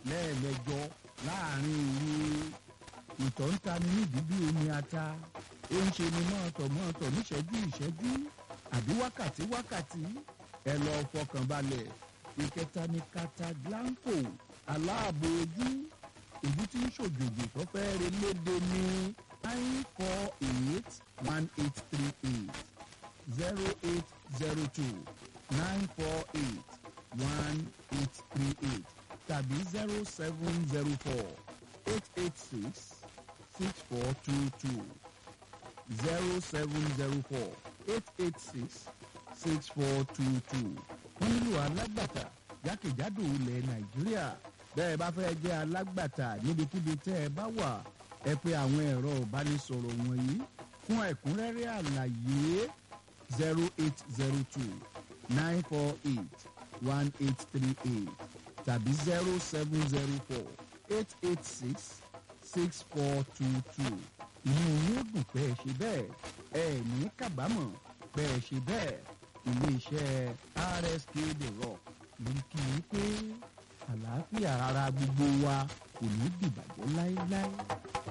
lẹ́ẹ̀mẹjọ láàrin òru ìtọ̀ ń tani nídìí bí omi ata ó ń ṣe ni mọ́ọ̀tọ̀ mọ́ọ̀tọ̀ níṣẹ́jú ìṣẹ́jú àbí wákàtí wákàtí ẹ lọ fọkàn balẹ̀ ìkẹta ni cataglanco aláàbò ojú èyí tí ń ṣòjòjò tó fẹ́ re léde ní nine four eight one eight three eight zero eight zero two nine four eight one eight three eight tàbí zero seven zero four eight eight six six four two two zero seven zero four eight eight six six four two two wọ́n nílò alágbàtà jákèjádò ilẹ̀ nàìjíríà bẹ́ẹ̀ bá fẹ́ jẹ́ alágbàtà níbikíbi tẹ́ ẹ bá wà ẹ pé àwọn ẹ̀rọ ìbánisọ̀rọ̀ wọ̀nyí fún ẹ̀kúnrẹ́rẹ́ àlàyé zero eight zero two nine four eight one eight three eight tàbí zero seven zero four eight eight six six four two two inú yóò dùn pé ẹ ṣe bẹ́ẹ̀ ẹ ní kábàámọ̀ pé ẹ ṣe bẹ́ẹ̀ iléeṣẹ́ rsk the rock ló ń kí i pé àlàáfíà ara gbogbo wa kò ní dìbàjẹ́ láéláé.